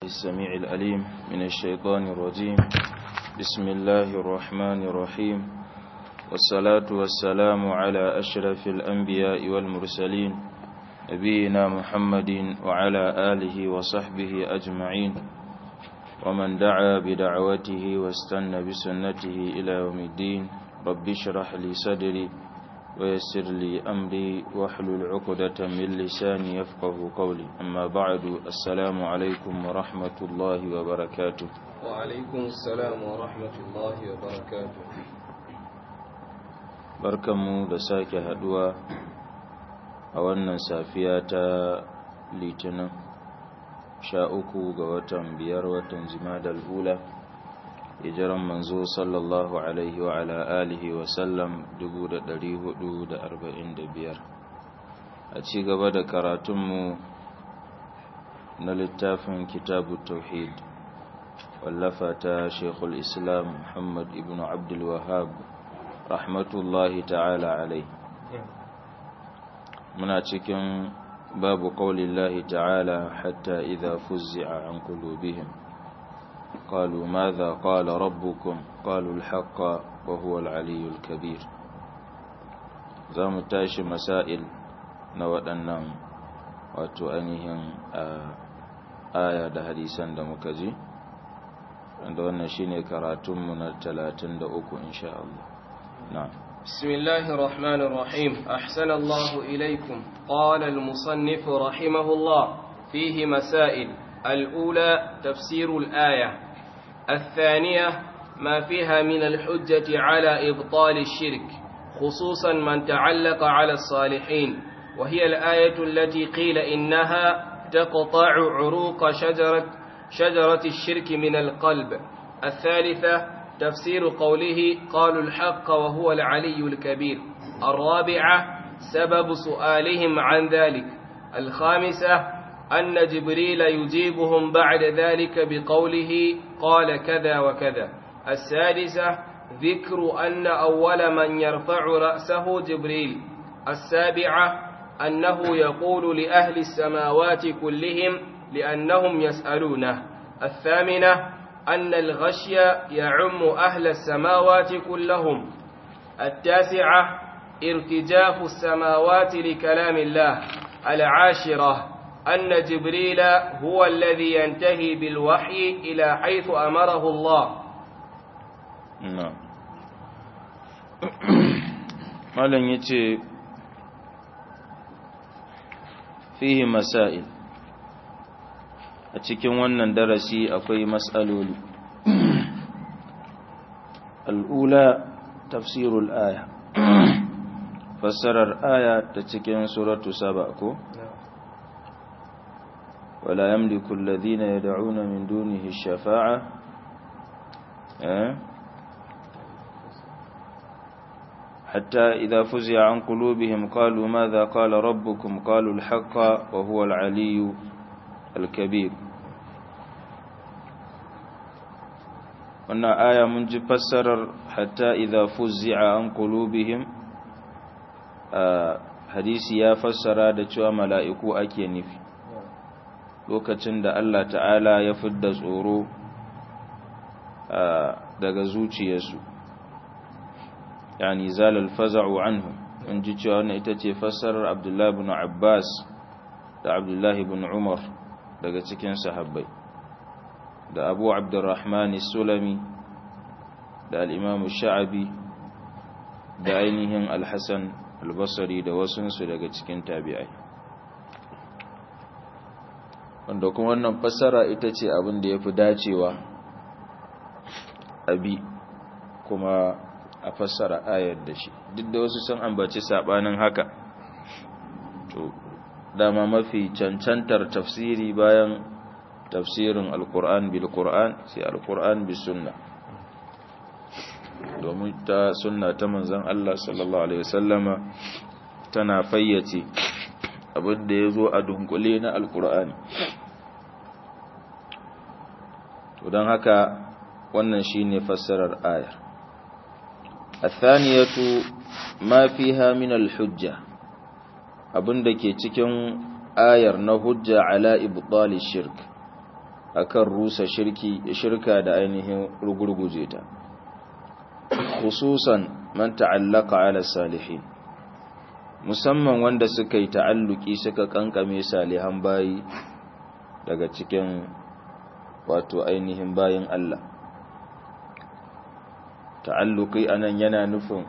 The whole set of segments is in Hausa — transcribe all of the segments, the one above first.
السميع الأليم من الشيطان الرجيم بسم الله الرحمن الرحيم والصلاة والسلام على أشرف الأنبياء والمرسلين نبينا محمد وعلى آله وصحبه أجمعين ومن دعا بدعوته واستنى بسنته إلى يوم الدين رب اشرح لي صدري ويسر لي أمري واحلل عقدة من لساني يفقه قولي أما بعد السلام عليكم ورحمة الله وبركاته وعليكم السلام ورحمة الله وبركاته barkanmu da sake haduwa a wannan safiya ta litinin sha uku ga watan biyar watan jimadal hula hijiran manzo sallallahu alaihi wa ala alihi wa sallam 445 a ci gaba da karatunmu na littafin kitabu tauhid wallafa ta shekul islam muhammad ibn abdul wahab rahmatullahi ta'ala alai muna cikin babu qaulillahi ta'ala hatta idha fuzzi'a an qulubihim قالوا ماذا قال ربكم قالوا الحق وهو العلي الكبير zamu tashi masail na waɗannan wato ainihin aya da hadisan da muka ji wanda wannan shine karatunmu na 33 insha Allah na'am بسم الله الرحمن الرحيم أحسن الله إليكم قال المصنف رحمه الله فيه مسائل الأولى تفسير الآية الثانية ما فيها من الحجة على إبطال الشرك خصوصا من تعلق على الصالحين وهي الآية التي قيل إنها تقطع عروق شجرة, شجرة الشرك من القلب الثالثة تفسير قوله قالوا الحق وهو العلي الكبير الرابعة سبب سؤالهم عن ذلك الخامسة أن جبريل يجيبهم بعد ذلك بقوله قال كذا وكذا السادسة ذكر أن أول من يرفع رأسه جبريل السابعة أنه يقول لأهل السماوات كلهم لأنهم يسألونه الثامنة أن الغشي يعم أهل السماوات كلهم التاسعة ارتجاف السماوات لكلام الله العاشرة أن جبريل هو الذي ينتهي بالوحي إلى حيث أمره الله نعم malam yace fihi masail a cikin wannan darasi akwai mas'aloli al'ula tafsirul aya fassarar aya ta cikin suratu saba ko ولا يملك الذين يدعون من دونه الشفاعة حتى إذا فزع عن قلوبهم قالوا ماذا قال ربكم قالوا الحق وهو العلي الكبير wannan aya mun ji fassarar hatta idza fuzzi'a an qulubihim hadisi ya fassara da cewa mala'iku ake nufi lokacin da Allah ta'ala ya fidda tsoro daga zuciyarsu yani zalal faza'u anhu in ji cewa wannan ita ce fassarar Abdullah ibn Abbas da Abdullah ibn Umar daga cikin sahabbai da Abu Abdurrahman sulami da al-Imam Sha'abi da ainihin Al-Hasan al-Basri da wasunsu daga cikin tabi'ai wanda kuma wannan fassara ita ce abin da ya fi dacewa abi kuma a fassara ayar da shi duk da wasu sun ambaci sabanin haka to dama mafi cancantar tafsiri bayan tafsirin alkur'an bil qur'an sai alkur'an bis sunna domin ta sunna ta manzon Allah sallallahu alaihi wasallama tana fayyace abin da ya zo a dunkule na alkur'ani to don haka wannan shine fassarar ayar athaniyatu ma fiha min alhujja abin da ke cikin ayar na hujja ala ibtali shirk akan rusa shirki shirka da ainihin rugurguje ta khususan man ta'allaka ala salihin musamman wanda suka yi ta'alluki suka kankame salihan bayi daga cikin wato ainihin bayin Allah ta'alluki anan yana nufin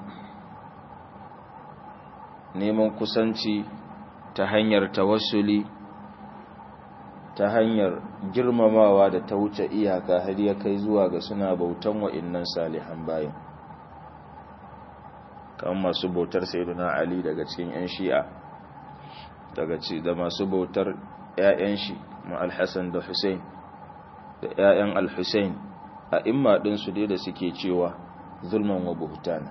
neman kusanci ta hanyar tawassuli ta hanyar girmamawa da ta wuce iyaka har ya kai zuwa ga suna bautan wa'innan salihan bayin kan masu bautar sayyiduna ali daga cikin yan shi'a daga ci da masu bautar ƴaƴan shi ma al-hasan da husain da ƴaƴan al-husain a imma din su dai da suke cewa zulman wa buhtana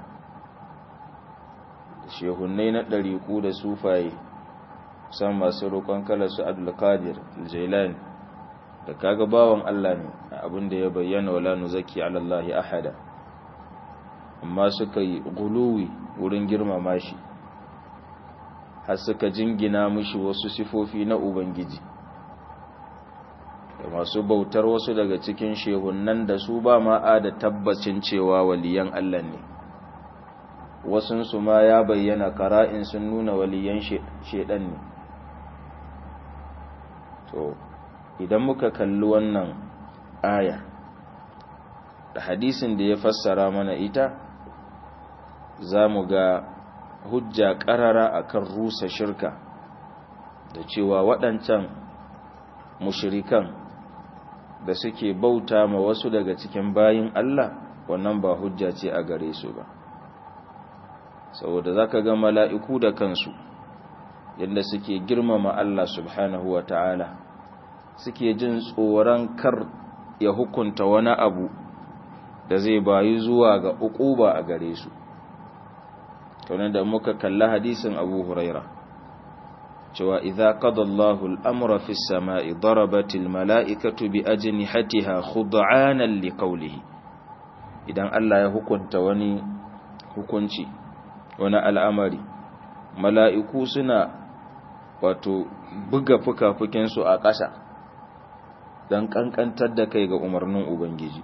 shehunnai na ɗariƙu da sufaye san masu roƙon kala su abdulkadir jailani da kaga bawan Allah ne abin da ya bayyana wala nuzaki ala Allah ahada amma suka yi guluwi wurin girmama shi har suka jingina mishi wasu sifofi na ubangiji da masu bautar wasu daga cikin shehunnan da su ba ma'a da tabbacin cewa waliyan Allah ne wasunsu ma ya bayyana kara'in sun nuna waliyan shedan ne to idan muka kalli wannan aya da hadisin da ya fassara mana ita za mu ga hujja ƙarara akan rusa shirka da cewa waɗancan mushirikan da suke bauta ma wasu daga cikin bayin Allah wannan ba hujja ce a gare su ba saboda za ka ga mala'iku da kansu yadda suke girmama Allah subhanahu wa ta'ala suke jin tsoron kar ya hukunta wani abu da zai bayi zuwa ga uquba a gare su kaunar da muka kalla hadisin abu huraira cewa idza qada Allahu al-amra fi as-sama'i darabatil mala'ikatu bi ajnihatiha khud'anan liqawlihi idan Allah ya hukunta wani hukunci wani al'amari mala'iku suna wato buga fuka-fukinsu a ƙasa don ƙanƙantar da kai ga umarnin Ubangiji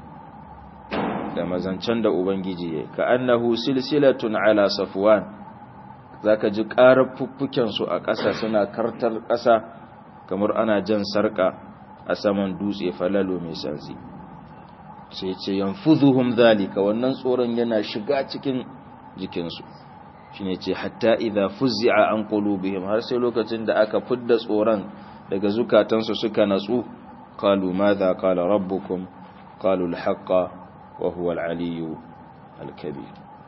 da mazancen da Ubangiji ya ka annahu silsilatun ala safuwan za ka ji ƙarar fuffukensu a ƙasa suna kartar ƙasa kamar ana jan sarƙa a saman dutse falalo mai sansi sai ce yanfuzuhum zalika wannan tsoron yana shiga cikin jikinsu shine ce hatta idza fuzzi'a an qulubihim har sai lokacin da aka fidda tsoron daga zukatansu suka natsu qalu madha qala rabbukum qalu al-haqqa wa huwa al-aliyyu al-kabir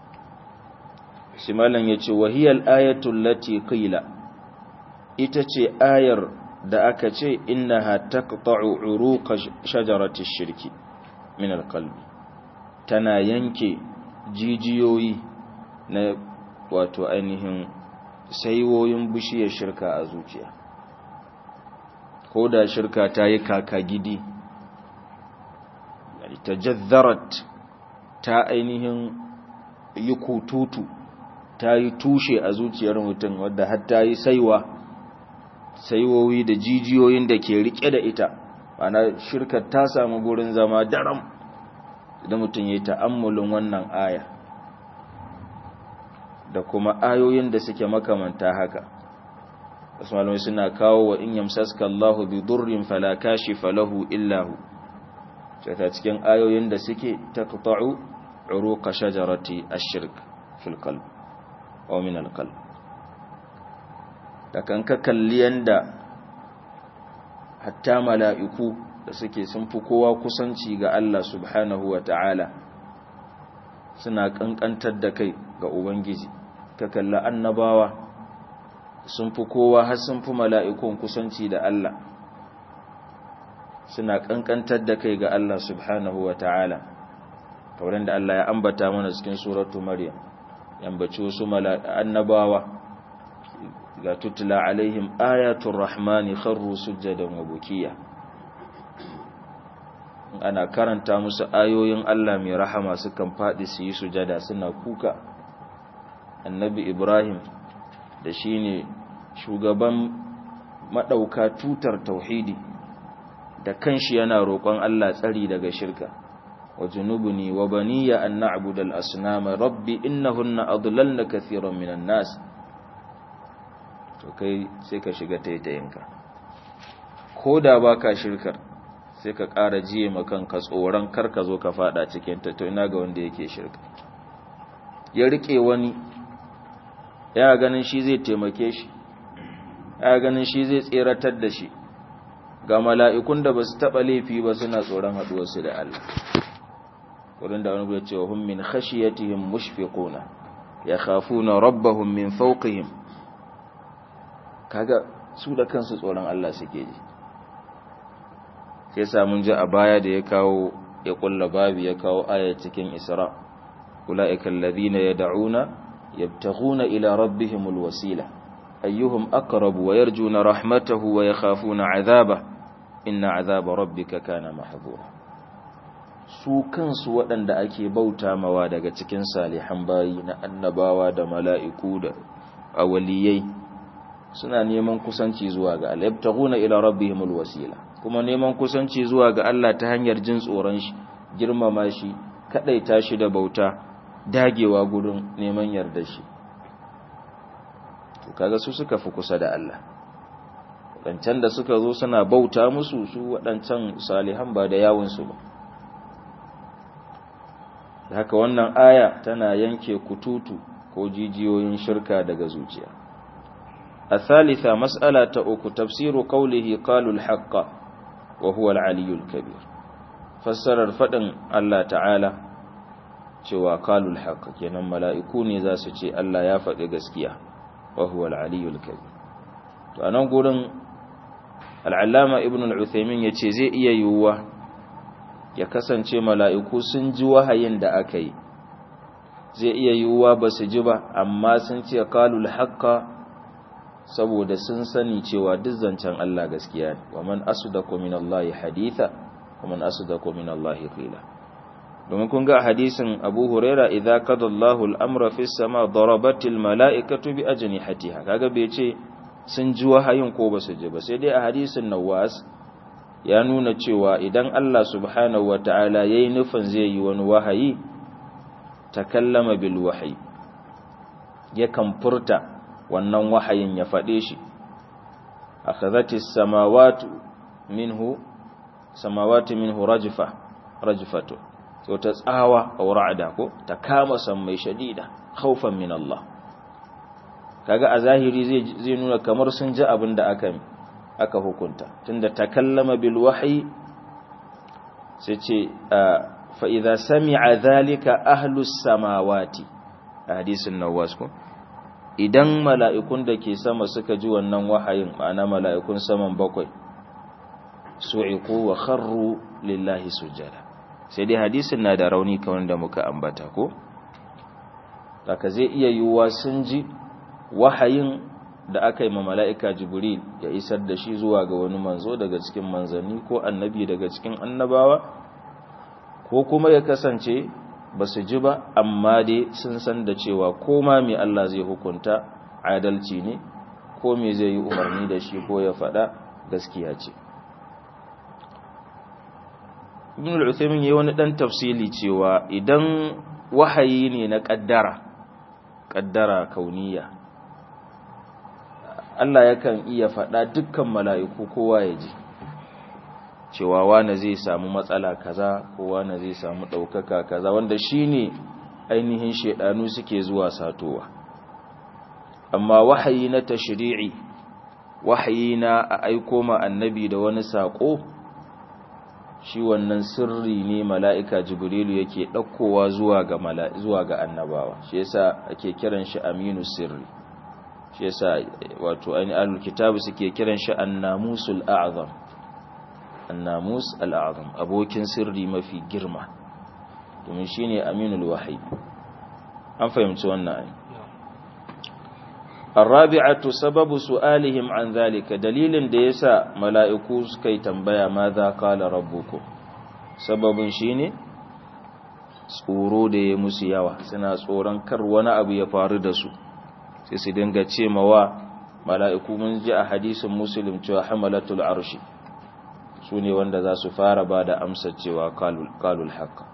simalan yace wa hiya al-ayatu allati qila ita ce ayar da aka ce innaha taqta'u uruqa shajarati ash-shirki min al-qalbi tana yanke jijiyoyi na wato ainihin saiwoyin bishiyar shirka a zuciya ko da shirka ta yi kaka gidi ta jazzarat ta ainihin yi kututu ta yi tushe a zuciyar mutum wadda har ta yi saiwa saiwoyi da jijiyoyin da ke rike da ita ana shirkar ta samu gurin zama daram idan mutum ya yi ta'ammulin wannan aya da kuma ayoyin da suke makamanta haka wasu malamai suna kawo wa in yamsaska Allahu bi durrin fala kashifa lahu illa hu ta cikin ayoyin da suke taqta'u uruqa shajarati ash-shirk fil qalb aw min al-qalb da kan ka kalli yanda hatta mala'iku da suke sun fi kowa kusanci ga Allah subhanahu wa ta'ala suna kankantar da kai ga ubangiji ka kalla annabawa sun fi kowa har sun fi mala'ikun kusanci da Allah suna kankantar da kai ga Allah subhanahu wa ta'ala kauran da Allah ya ambata mana cikin suratu maryam yambaci wasu annabawa ga tutula alaihim ayatul rahmani kharru sujjadan wa bukiya ana karanta musu ayoyin Allah mai rahama sukan faɗi su yi sujada suna kuka annabi ibrahim da shi ne shugaban maɗauka tutar tauhidi da kanshi yana roƙon Allah tsari daga shirka wa junubuni wa baniya an na'budu al-asnama rabbi innahunna adlalna kathiran minan nas to kai sai ka shiga taitayinka ko da baka shirkar sai ka ƙara jiye makanka tsoron kar ka zo ka fada cikin ta to ina ga wanda yake shirka ya rike wani ya ganin shi zai taimake shi ya ganin shi zai tseratar da shi ga mala'ikun da ba su taɓa laifi ba suna tsoron haɗuwarsu da Allah wurin da wani ce wa hun min khashiyatihim mushfiquna ya khafuna rabbahum min fawqihim kaga su da kansu tsoron Allah suke ji sai samun ji a baya da ya kawo ya kulla babi ya kawo aya cikin Isra ulaika alladhina yad'una yabtaghuna ila rabbihimul wasila ayyuhum aqrabu wa yarjuna rahmatahu wa yakhafuna 'adhabahu inna 'adhaba rabbika kana mahdhura su kansu waɗanda ake bauta mawa daga cikin salihan bayi na annabawa da mala'iku da awaliyai suna neman kusanci zuwa ga Allah yabtaghuna ila rabbihimul wasila kuma neman kusanci zuwa ga Allah ta hanyar jin tsoron shi girmama shi kadaita shi da bauta dagewa gurin neman yarda shi to kaga su suka fi kusa da Allah wadancan da suka zo suna bauta musu su wadancan salihan ba da yawun su ba da haka wannan aya tana yanke kututu ko jijiyoyin shirka daga zuciya الثالثة مسألة أكو تفسير قوله قالوا الحق وهو العلي الكبير فسر الفدن الله تعالى cewa qalul haqq kenan mala'iku ne za su ce Allah ya faɗi gaskiya wa huwa al-aliyyul kabir to anan gurin al-allama ibn al-uthaymin yace zai iya yiwuwa ya kasance mala'iku sun ji wahayin da aka yi zai iya yiwuwa ba su ji ba amma sun ce qalul haqq saboda sun sani cewa duk zancen Allah gaskiya ne wa man asdaqu minallahi haditha wa man asdaqu minallahi qila domin kun ga hadisin Abu Huraira idza qada Allahu al-amra fi sama darabatil mala'ikatu bi ajnihatiha kaga bai ce sun ji wahayin ko ba su ji ba sai dai a hadisin Nawas ya nuna cewa idan Allah subhanahu wataala yayi nufin zai yi wani wahayi takallama bil wahyi yakan furta wannan wahayin ya faɗe shi akhadhatis samawati minhu samawati minhu rajfa rajfatu to ta tsawa aw ra'da ko ta kama san mai shadida khaufan min Allah kaga a zahiri zai zai nuna kamar sun ji abin da aka aka hukunta tunda takallama bil wahyi sai ce fa idza sami'a dhalika ahlus samawati a hadisin nawas ko idan mala'ikun da ke sama suka ji wannan wahayin ma'ana mala'ikun saman bakwai su'iku wa kharru lillahi sujada sai dai hadisin na da rauni kamar da muka ambata ko daga zai iya yiwuwa sun ji wahayin da aka yi ma mala'ika jibril ya isar da shi zuwa ga wani manzo daga cikin manzanni ko annabi daga cikin annabawa ko kuma ya kasance ba su ji ba amma dai sun san da cewa koma mai Allah zai hukunta adalci ne ko me zai yi umarni da shi ko ya faɗa gaskiya ce ibn al-uthaymin yayi wani dan tafsili cewa idan wahayi ne na kaddara kaddara kauniya Allah yakan iya faɗa dukkan mala'iku kowa ya ji cewa wane zai samu matsala kaza ko wane zai samu ɗaukaka kaza wanda shine ainihin shaidanu suke zuwa satowa amma wahayi na tashri'i wahayi na a aiko ma annabi da wani sako shi wannan sirri ne mala'ika jibrilu yake ɗaukowa zuwa ga zuwa ga annabawa shi yasa ake kiran shi aminu sirri shi yasa wato ainihin ahlul kitabu suke kiran shi annamusul a'zam annamus al'azam abokin sirri mafi girma domin shi ne aminul wahayi an fahimci wannan ayi arrabi'atu sababu su'alihim an zalika dalilin da yasa mala'iku suka yi tambaya ma za qala rabbukum sababin shine tsoro da ya musu yawa suna tsoron kar wani abu ya faru da su sai su dinga ce mawa mala'iku mun ji a hadisin muslim cewa hamalatul arshi su ne wanda za su fara ba da amsa cewa kalul haka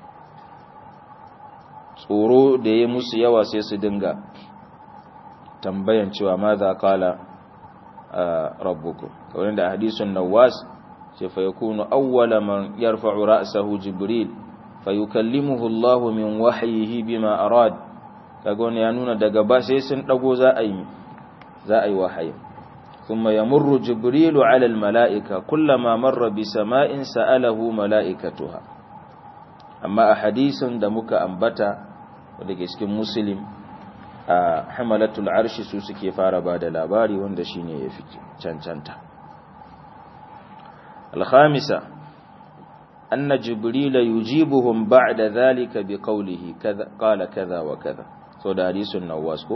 tsoro da ya musu yawa sai su dinga tambayan cewa ma za kala rabbuku kawai da hadisun nawas ce fa yakunu awwala man yarfa'u ra'sahu jibril fa yukallimuhu Allah min wahyihi bima arad kaga wannan ya nuna daga ba sai sun dago za a yi za a yi wahayi thumma yamurru jibrilu 'ala al-mala'ika kullama marra bi sama'in sa'alahu mala'ikatuha amma a hadisin da muka ambata wanda ke cikin muslim a hamalatul arshi su suke fara ba da labari wanda shine yafi cancanta الخامسة أن جبريل يجيبهم بعد ذلك بقوله كذا قال كذا وكذا سوى حديث النواس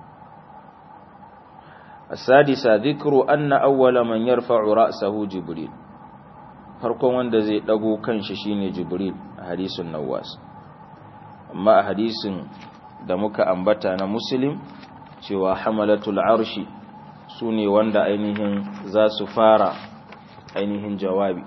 السادسة ذكر أن أول من يرفع رأسه جبريل farkon wanda zai dago kanshi shine Jibril a hadisin Nawas amma a hadisin da muka ambata na Muslim cewa hamalatul arshi sune wanda ainihin za su fara ainihin jawabi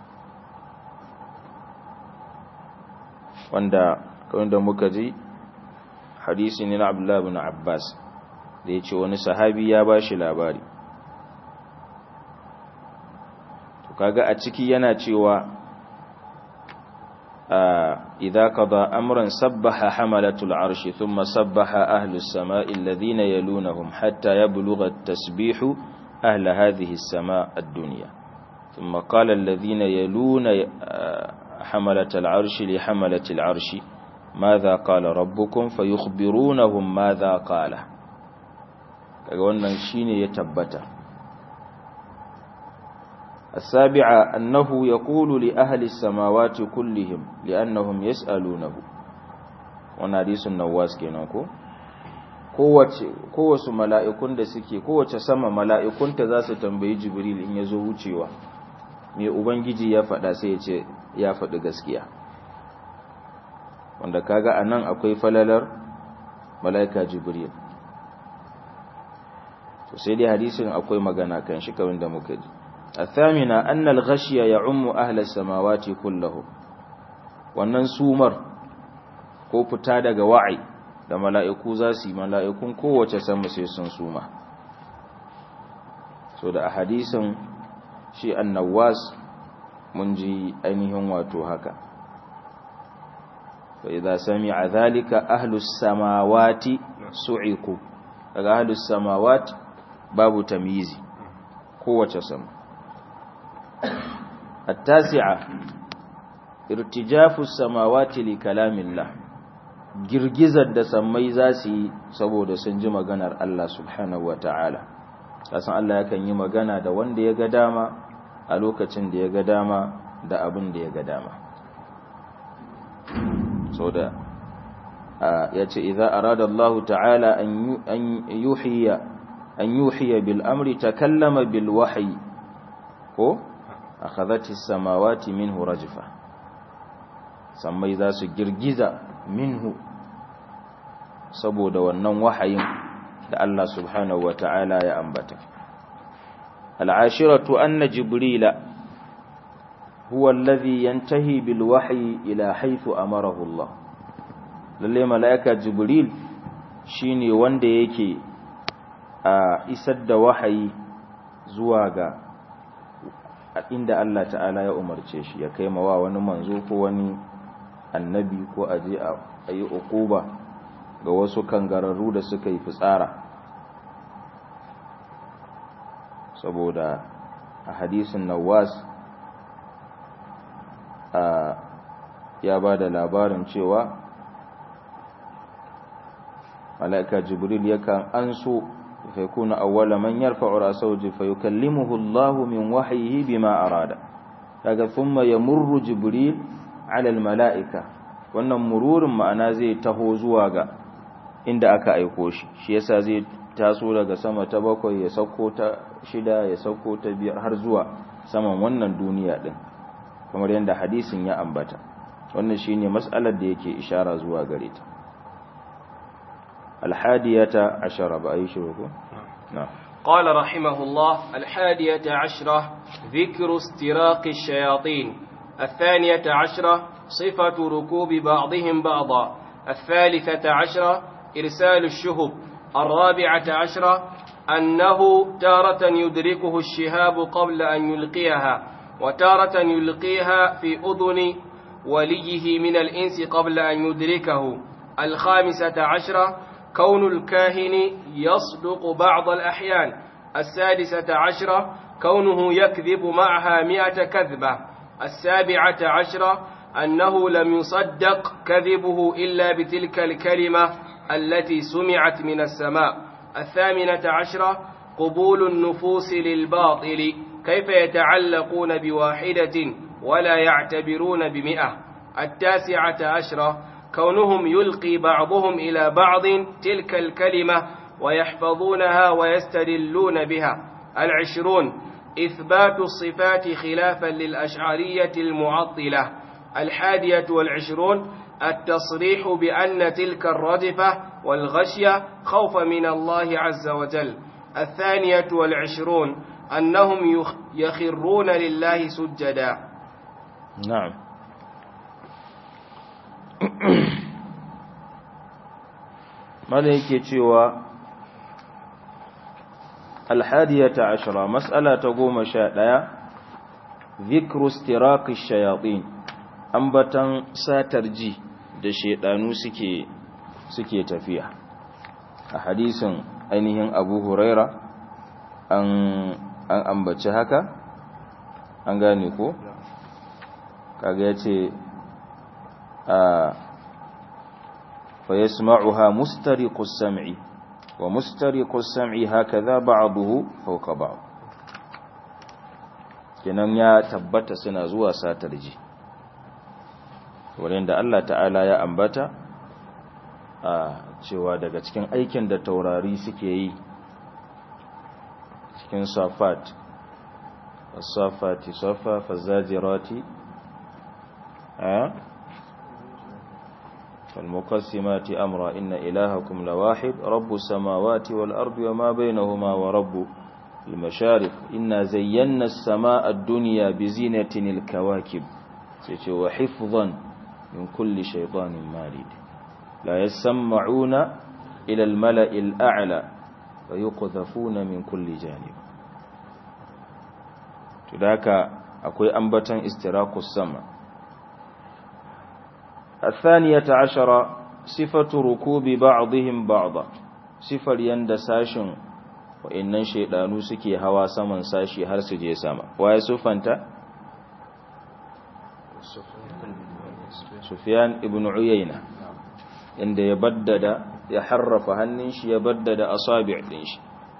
wanda kawai da muka ji hadisi ne na Abdullah bin Abbas da ya ce wani sahabi ya ba shi labari to kaga a ciki yana cewa idza qada amran sabbaha hamalatul arshi thumma sabbaha ahlus samai alladhina yalunhum hatta yablugha at-tasbihu ahla hadhihi as-sama' ad-dunya thumma qala alladhina yaluna حملة العرش لحملة العرش ماذا قال ربكم فيخبرونهم ماذا قال kaga wannan shine ya tabbata السابعة أنه يقول لأهل السماوات كلهم لأنهم يسألونه wannan hadisin nawas kenan ko kowace kowace mala'ikun da suke kowace sama mala'ikunta za su tambayi jibril in yazo wucewa me ubangiji ya faɗa sai ya ce ya faɗi gaskiya wanda kaga anan akwai falalar mala'ika jibril to sai dai hadisin akwai magana kan shi kawai da muka ji athamina anna al-ghashiya ya'ummu ahla samawati kullahu wannan sumar ko fita daga wa'i da mala'iku za su yi mala'ikun kowace sama sai sun suma so da a hadisin shi annawas mun ji ainihin wato haka fa idza sami'a dhalika ahlus samawati su'iku daga ahlus samawati babu tamyizi kowace sama التاسعة ارتجاف السماوات لكلام الله girgizar da sammai za su yi saboda sun ji maganar Allah subhanahu wa ta'ala kasan Allah yakan yi magana da wanda ya ga dama a lokacin da ya ga dama da abin da ya ga dama so da ya ce idza arada Allah ta'ala an yuhiya an yuhiya bil amri takallama bil wahyi ko akhadhati samawati minhu rajfa sammai za su girgiza minhu saboda wannan wahayin da Allah subhanahu wata'ala ya ambata al'ashiratu anna jibrila huwa alladhi yantahi bil wahyi ila haythu amarahu Allah lalle malaika jibril shine wanda yake a isar da wahayi zuwa ga inda Allah ta'ala ya umarce shi ya kai mawa wani manzo ko wani annabi ko aje a yi uquba ga wasu kangararru da suka yi fitsara saboda a hadisin nawas ya ba da labarin cewa mala'ika jibril yakan an so فيكون أول من يرفع رأسه فيكلمه الله من وحيه بما أراد ثم يمر جبريل على الملائكة wannan mururin ma'ana zai taho zuwa ga inda aka aiko shi shi yasa zai taso daga sama ta bakwai ya sauko ta shida ya sauko ta biyar har zuwa saman wannan duniya din kamar yadda hadisin ya ambata wannan shine mas'alar da yake ishara zuwa gare ta الحادية عشر بأي شروط نعم قال رحمه الله الحادية عشرة ذكر استراق الشياطين الثانية عشرة صفة ركوب بعضهم بعضا الثالثة عشرة إرسال الشهب الرابعة عشرة أنه تارة يدركه الشهاب قبل أن يلقيها وتارة يلقيها في أذن وليه من الإنس قبل أن يدركه الخامسة عشرة كون الكاهن يصدق بعض الأحيان السادسة عشرة كونه يكذب معها مئة كذبة السابعة عشرة أنه لم يصدق كذبه إلا بتلك الكلمة التي سمعت من السماء الثامنة عشرة قبول النفوس للباطل كيف يتعلقون بواحدة ولا يعتبرون بمئة التاسعة عشرة كونهم يلقي بعضهم إلى بعض تلك الكلمة ويحفظونها ويستدلون بها العشرون إثبات الصفات خلافا للأشعرية المعطلة الحادية والعشرون التصريح بأن تلك الردفة والغشية خوف من الله عز وجل الثانية والعشرون أنهم يخرون لله سجدا نعم ماذا yake cewa alhadiyata ashara mas'ala ta goma sha ɗaya zikru istiraqi shayatin ambatan satar ji da shedanu suke suke tafiya a hadisin ainihin abu huraira an an ambaci haka an gane ko kaga yace a fa yasma'uha mustariqus sam'i wa mustariqus sam'i hakaza ba'dahu fawqa ba'd kenan ya tabbata suna zuwa satar ji wurin da Allah ta'ala ya ambata a cewa daga cikin aikin da taurari suke yi cikin safat as-safati safa fazajirati a فالمقسمات أمرا إن إلهكم لواحد رب السماوات والأرض وما بينهما ورب المشارق إنا زينا السماء الدنيا بزينة الكواكب وحفظا من كل شيطان مارد لا يسمعون إلى الملأ الأعلى ويقذفون من كل جانب تداك أكوي أنبتا استراق السماء الثانية عشر صفة ركوب بعضهم بعضا صفر يند ساشن وإنن شيطانو سكي هوا سمن ساشي هر سجي سما وهي صفنتا سفيان ابن عيينة عند يبدد يحرف هنش يبدد أصابع دنش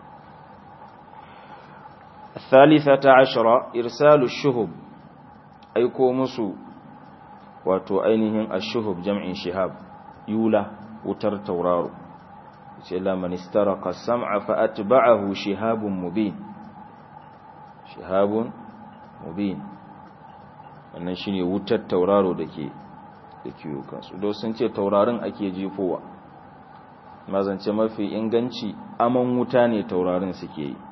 الثالثة عشر إرسال الشهب أيكو مسو wato ainihin ashuhub jam'in shihab yula wutar tauraro ce la man istaraka sam'a fa atba'ahu shihabun mubin shihabun mubin wannan shine wutar tauraro dake dake kansu do sun ce taurarin ake jefowa mazance mafi inganci aman wuta ne taurarin suke yi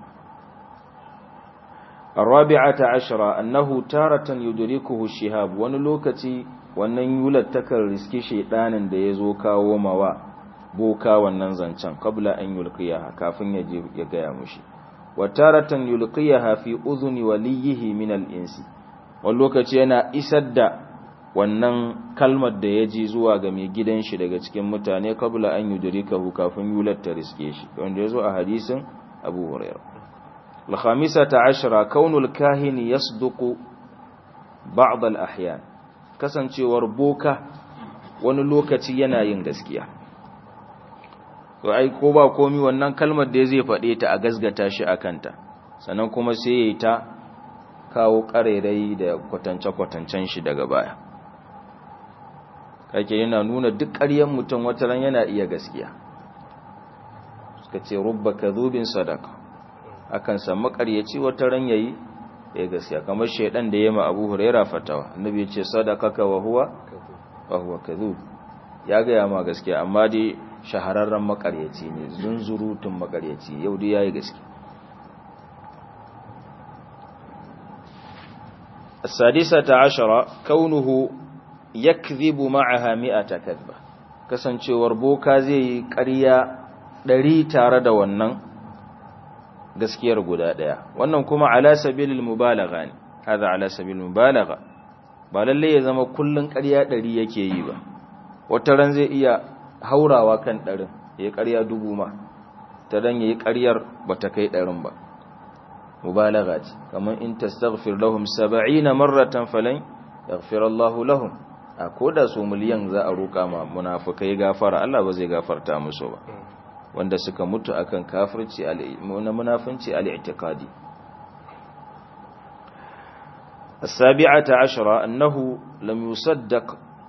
الرابعة عشرة أنه تارة يدركه الشهاب ونلوكتي wannan yular takan riski shaidanin da ya zo kawo mawa boka wannan zancen kabla an yulqiyaha kafin ya je ya gaya mushi wa taratan yulqiyaha fi udhuni waliyihi min al-insi wani lokaci yana isar da wannan kalmar da ya ji zuwa ga mai gidan shi daga cikin mutane kabla an yudrikahu kafin yular ta riske shi wanda ya zo a hadisin Abu Hurairah al-khamisata ashara kaunul kahini yasduqu ba'd al-ahyan kasancewar boka wani lokaci yana yin gaskiya to ai ko ba komi wannan kalmar da zai faɗe ta a gasgata shi a kanta sannan kuma sai ya yi ta kawo ƙarerai da kwatance-kwatancen shi daga baya kake yana nuna duk ƙaryen mutum wataran yana iya gaskiya suka ce rubba kadhubin sadaka akan samu ƙaryaci wataran yayi ya gaskiya kamar shaidan da yema Abu Huraira fatawa annabi ya ce sadaqaka wa huwa wa huwa kadhub ya ga ya ma gaskiya amma dai shahararren makaryaci ne zunzurutun makaryaci yau dai yayi gaskiya السادسة عشرة كونه يكذب معها مئة كذبة kasancewar boka zai yi ƙarya ɗari tare da wannan gaskiyar guda ɗaya wannan kuma ala sabilil mubalagha ne hada ala sabilil mubalagha ba lalle ya zama kullun ƙarya ɗari yake yi ba wata ran zai iya haurawa kan ɗarin ya yi ƙarya dubu ma ta dan ya yi ƙaryar ba ta kai ɗarin ba mubalagha ce kamar in tastaghfir lahum 70 marratan falan yaghfir Allah lahum a koda su miliyan za a roka ma munafikai gafara Allah ba zai gafarta musu ba wanda suka mutu akan kafirci na munafinci al-i'tiqadi السابعة عشرة أنه لم يصدق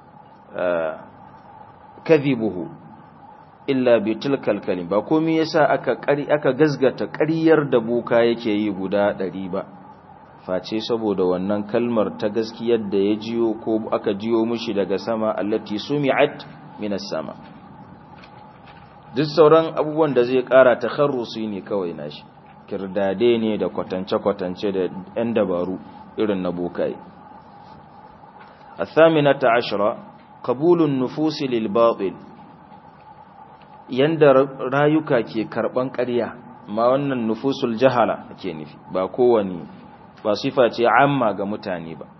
كذبه إلا بتلك الكلمة باكومي يسا أكا, أكا غزغة قرير دبوكا يكي يبدا دريبا face saboda wannan kalmar ta gaskiyar da ya jiyo ko aka jiyo mushi daga sama allati sumi'at minas sama duk sauran abubuwan da zai kara takharrusi ne kawai nashi kirdade ne da kwatance-kwatance da 'yan dabaru irin na bokai الثامنة عشرة قبول النفوس للباطل yanda rayuka ke karban ƙarya ma wannan nufusul jahala ake nufi ba kowani ba sifa ce amma ga mutane ba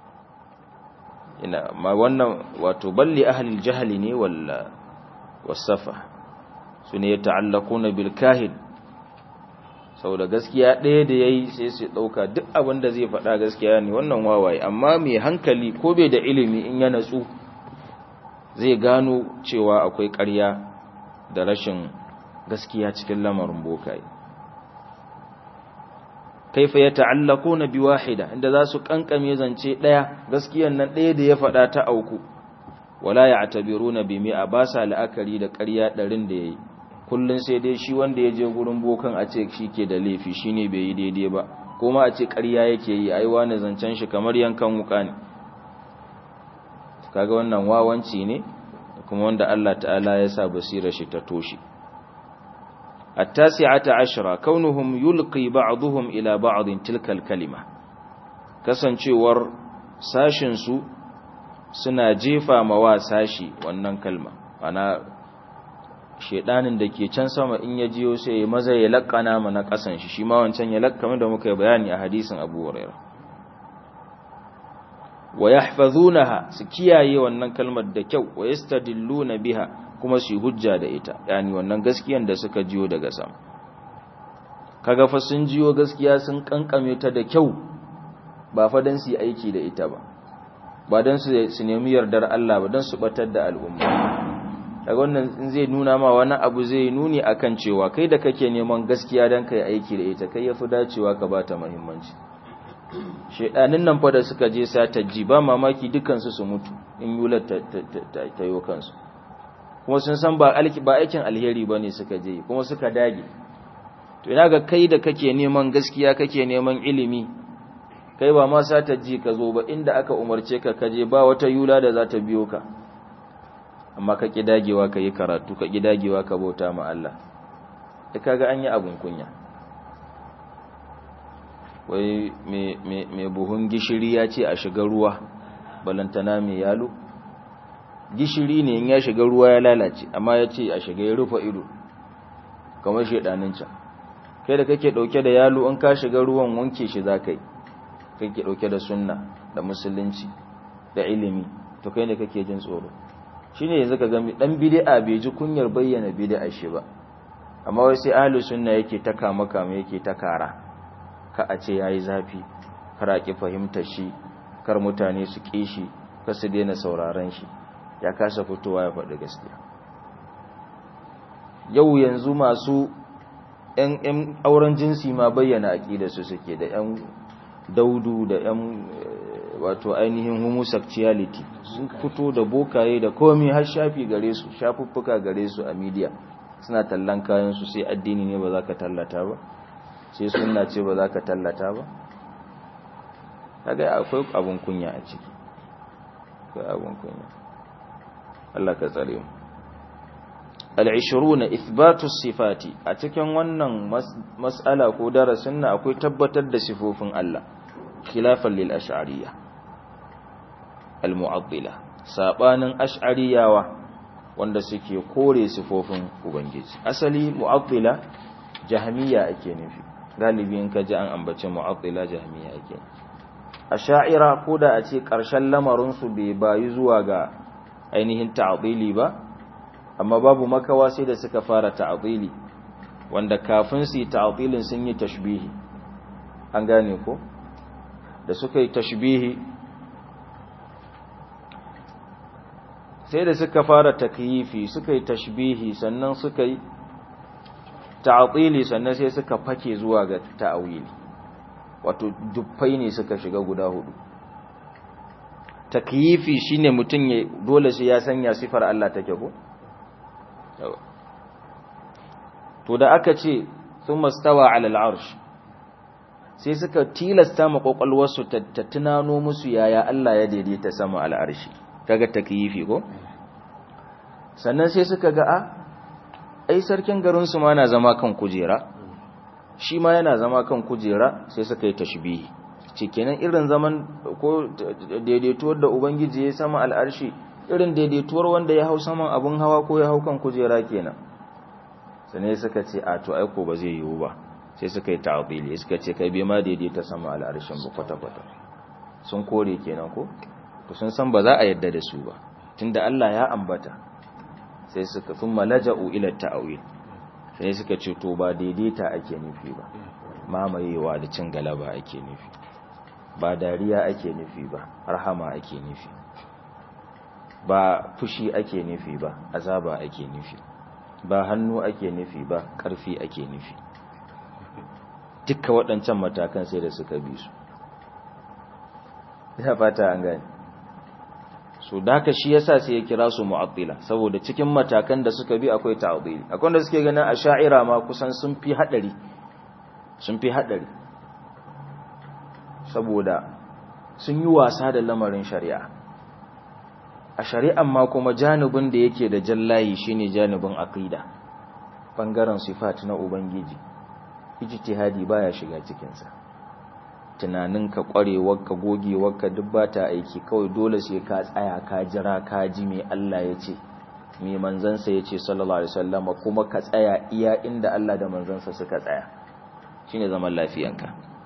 ina ma wannan wato balli ahlil jahali ne walla wasafa sune yata'allaquna bil kahin saboda gaskiya ɗaya da yayi sai su ɗauka duk abin da zai faɗa gaskiya ne wannan wawaye amma mai hankali ko bai da ilimi in ya natsu zai gano cewa akwai ƙarya da rashin gaskiya cikin lamarin bokaye kaifa ya ta'allaku na biwahida inda za su kankame zance ɗaya gaskiyan nan ɗaya da ya faɗa ta auku wala ya atabiru na bimi a ba sa la'akari da ƙarya ɗarin da ya yi kullum sai dai shi wanda ya je gurin bokan a ce shi ke da laifi shi ne bai yi daidai ba kuma a ce ƙarya yake yi ai wani zancen shi kamar yankan wuka ne kaga wannan wawanci ne kuma wanda Allah ta'ala ya sa basira shi ta toshi التاسعة عشرة كونهم يلقي بعضهم إلى بعض تلك الكلمة kasancewar sashinsu suna jefa mawa sashi wannan kalma ana shedanin da ke can sama in ya jiyo sai ya maza ya lakkana mana kasan shi shi ma wancan ya lakkama da muka yi bayani a hadisin Abu Hurairah wa yahfazunaha su kiyaye wannan kalmar da kyau wa yastadilluna biha kuma su hujja da ita yani wannan gaskiyan da suka jiyo daga sama kaga fa sun jiyo gaskiya sun kankame ta da kyau ba fa dan su yi aiki da ita ba ba dan su su nemi yardar Allah ba dan su batar da al'umma daga wannan in zai nuna ma wani abu zai nuni akan cewa kai da kake neman gaskiya dan kai aiki da ita kai yafi dacewa ka bata muhimmanci shedanin nan fa da suka je sataji ba mamaki dukansu su mutu in yular ta yo kansu kuma sun san ba aikin alheri ba ne suka je kuma suka dage to ina ga kai da kake neman gaskiya kake neman ilimi kai ba ma sataji ka zo ba inda aka umarce ka kaje ba wata yula da za ta biyo ka amma ka ki dagewa ka yi karatu ka ki dagewa ka bauta ma Allah da kaga an yi abun kunya wai mai buhun gishiri ya ce a shiga ruwa balantana mai yalo gishiri ne in ya shiga ruwa ya lalace amma ya ce a shiga ya rufa ido kamar shaidanin can kai da kake dauke da yalo in ka shiga ruwan wanke shi za ka yi kake dauke da sunna da musulunci da ilimi to kai ne kake jin tsoro shine yanzu ka gami dan bid'a bai ji kunyar bayyana bid'a shi ba amma wai sai ahlus sunna yake ta kama kama yake ta kara ka a ce yayi zafi kar a ki fahimtar shi kar mutane su ƙi shi kar su daina sauraron shi ya kasa fitowa ya faɗi gaskiya yau yanzu masu ‘yan auren jinsi ma bayyana aƙida su suke da ‘yan daudu da ‘yan wato ainihin homosexuality sun fito da bokaye da komi har shafi gare su shafuffuka gare su a media suna tallan kayansu sai addini ne ba za ka tallata ba sai suna ce ba za ka tallata ba kaga akwai abun kunya a ciki akwai abun kunya Allah ka tsare mu al-20 ithbatu sifati a cikin wannan mas'ala ko darasin nan akwai tabbatar da sifofin Allah khilafan lil ash'ariyya al mu'attila sabanin ash'ariyawa wanda suke kore sifofin ubangiji asali mu'attila jahmiya ake nufi galibi in ka ji an ambace mu'attila jahmiya ake ash'ira ko da a ce karshen lamarin su bai bayi zuwa ga ainihin ta'dili ba amma babu makawa sai da suka fara ta'dili wanda kafin su yi ta'dilin sun yi tashbihi an gane ko da suka yi tashbihi sai da suka fara takyifi suka yi tashbihi sannan suka yi ta'atili sannan sai suka fake zuwa ga ta'awili wato dubbai ne suka shiga guda hudu takyifi shine mutum ya dole sai ya sanya sifar Allah take ko to da aka ce thumma stawa 'ala al-'arsh sai suka tilasta ma kokalwarsu ta tunano musu yaya Allah ya daidaita sama al-arshi kaga takyifi ko sannan sai suka ga a ai sarkin garin su ma na zama kan kujera shi ma yana zama kan kujera sai suka yi tashbihi ce kenan irin zaman ko daidaituwar da ubangiji ya sama al'arshi irin daidaituwar wanda ya hau saman abun hawa ko ya hau kan kujera kenan sannan suka ce a to aiko ba zai yiwu ba sai suka yi ta'dili suka ce kai bai ma daidaita sama al'arshin ba kwata-kwata sun kore kenan ko to sun san ba za a yadda da su ba tunda Allah ya ambata sai suka sun malaja'u ila ta'awil sai suka ce to ba daidaita ake nufi ba mamayewa da cin galaba ake nufi ba dariya ake nufi ba rahama ake nufi ba fushi ake nufi ba azaba ake nufi ba hannu ake nufi ba ƙarfi ake nufi dukkan waɗancan matakan sai da suka bi su ya fata an gani so da haka shi yasa sai ya kira su mu'attila saboda cikin matakan da suka bi akwai ta'dili akwai wanda suke ganin asha'ira ma kusan sun fi hadari sun fi hadari saboda sun yi wasa da lamarin shari'a a shari'an ma kuma janibin da yake da jallayi shine janibin aqida bangaren sifat na ubangiji ijtihadi baya shiga cikin sa tunaninka kwarewarka gogewarka duk ba ta aiki kawai dole sai ka tsaya ka jira ka ji me Allah ya ce me manzansa ya ce sallallahu alaihi wasallam kuma ka tsaya iya inda Allah da manzansa suka tsaya shine zaman lafiyanka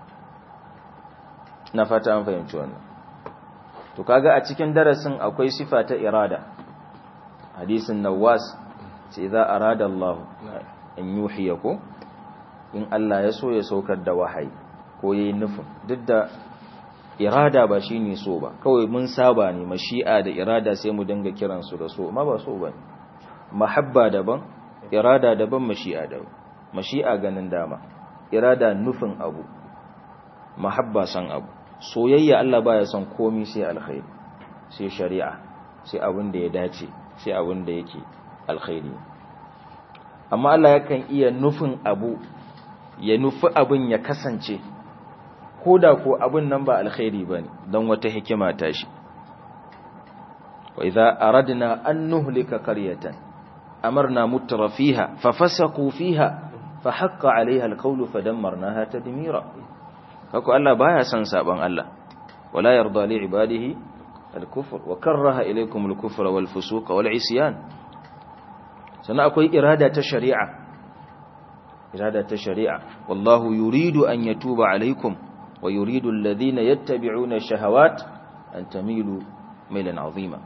na fata an fahimci wannan to kaga a cikin darasin akwai sifa ta irada hadisin nawas ce idza arada Allah an yuhiya ko in Allah ya so ya saukar da wahayi ko yayi nufin duk da irada ba shine so ba kawai mun saba ne mashi'a da irada sai mu dinga kiran su da so amma ba so bane mahabba daban irada daban mashi'a daban mashi'a ganin dama irada nufin abu mahabba san abu soyayya Allah baya son komai sai alkhairi sai shari'a sai abin da ya dace sai abin da yake alkhairi amma Allah yakan iya nufin abu ya nufi abin ya kasance ko da ko abin nan ba alkhairi ba ne don wata hikima ta shi wa idza aradna an nuhlika qaryatan amarna mutra fiha fa fasaqu fiha fa haqqa alaiha alqawlu fadammarnaha tadmira haka Allah baya son saban Allah wala yarda li ibadihi alkufr wa karaha ilaykum alkufra wal fusuqa wal isyan sana akwai irada ta shari'a irada ta shari'a wallahu yuridu an yatuba alaikum ويريد الذين يتبعون الشهوات أن تميلوا ميلا عظيما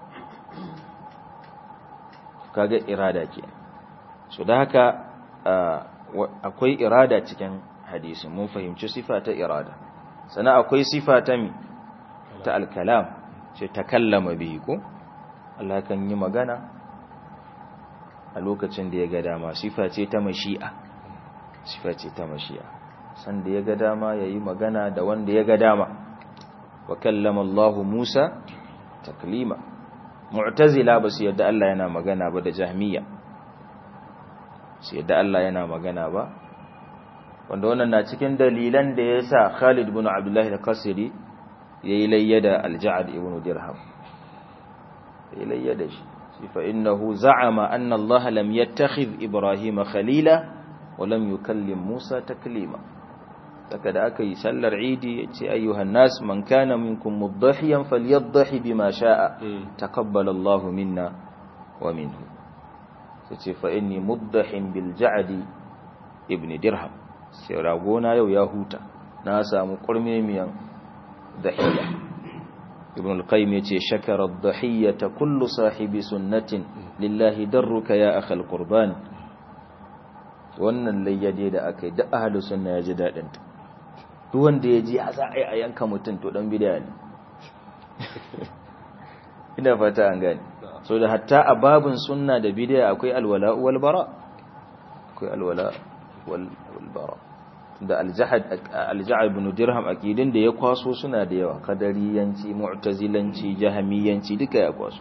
kaga irada ke so da haka akwai irada cikin hadisi mun fahimci sifa ta irada sana akwai sifa ta mi ta alkalam ce takallama bihi ko Allah kan yi magana a lokacin da ya ga dama sifa ce ta mashi'a sifa ce ta mashi'a sanda ya ga dama ya yi magana da wanda ya ga dama wa kallama Allah Musa taklima mu'tazila ba su yadda Allah yana magana ba da jahmiya su yadda Allah yana magana ba wanda wannan na cikin dalilan da ya sa Khalid ibn Abdullah al-Qasri yayi layya da al-Ja'd ibn Dirham yayi layya da shi fa innahu za'ama anna Allah lam yattakhidh Ibrahim khalila wa lam yukallim Musa taklima daga da aka yi sallar idi ya ce ayyuhan nas man kana minkum muddahiyan falyaddahi bima sha'a taqabbala Allahu minna wa minhu sai ce fa inni muddahin bil ja'di ibn dirham sai ragona yau ya huta na samu kurmemiyan dahiya ibn al-qayyim yace shakara ad-dahiyata kullu sahibi sunnatin lillahi darruka ya akhal qurban wannan layyade da akai da ahlus sunna yaji dadin ta duk wanda yaji a za a yi a yanka mutun to dan bid'a ne ina fata an gane so da hatta a babin sunna da bid'a akwai alwala wal bara akwai alwala wal bara da aljahad ibn dirham akidin da ya kwaso suna da yawa kadariyanci mu'tazilanci jahamiyanci duka ya kwaso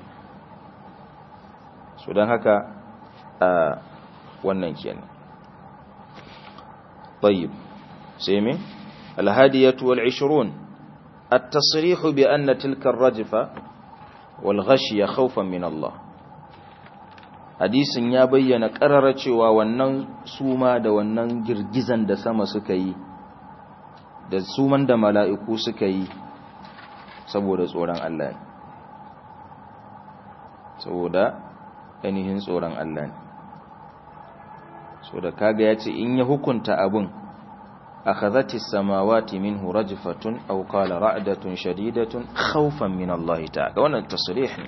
so dan haka a wannan kenan طيب سيمي الهادية والعشرون التصريح بأن تلك الرجفة والغشي خوفا من الله hadisin ya bayyana ƙarara cewa wannan suma da wannan girgizan da sama suka yi da suman da mala'iku suka yi saboda tsoron Allah ne saboda ainihin tsoron Allah ne so da kaga ya ce in ya hukunta abin akhadhati samawati minhu rajfatun aw qala ra'datun shadidatun khawfan min Allah ta'ala wannan tasrih ne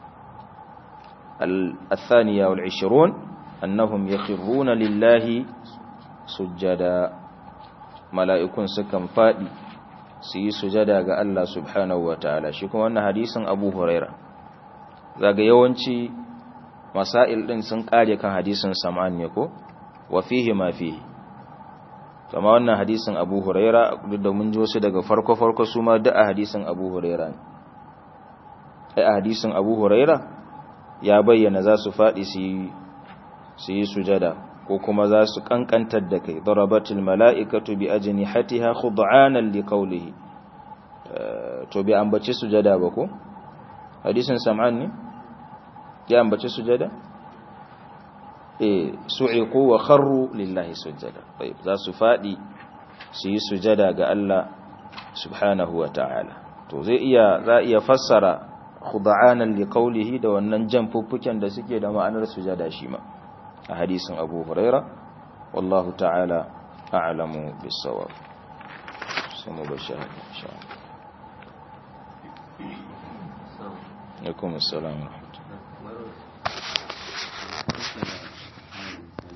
الثانية والعشرون أنهم يخرون لله سجدا ملائكون سكن فادي سي سجدا ga Allah subhanahu wataala shi kuma wannan hadisin Abu Huraira zaga yawanci masail din sun kare kan hadisin Sam'an ne ko wa fihi ma fihi kama wannan hadisin Abu Huraira duk da mun ji wasu daga farko farko su ma da hadisin Abu Huraira ne ai hadisin Abu Huraira ya bayyana za su faɗi su yi sujada ko kuma za su ƙanƙantar da kai darabatul mala'ikatu bi ajini hatiha khud'anan li qawlihi to bi ambaci sujada ba ko hadisin sam'an ne ya ambaci sujada eh su'iqu wa kharru lillahi sujada tayyib za su faɗi su yi sujada ga Allah subhanahu wa ta'ala to zai iya za iya fassara khuda'anan liqaulihi da wannan jan fuffuken da suke da ma'anar sujada shi ma a hadisin Abu Huraira wallahu ta'ala a'lamu bis-sawab sai mu bashara insha Allah alaikum assalam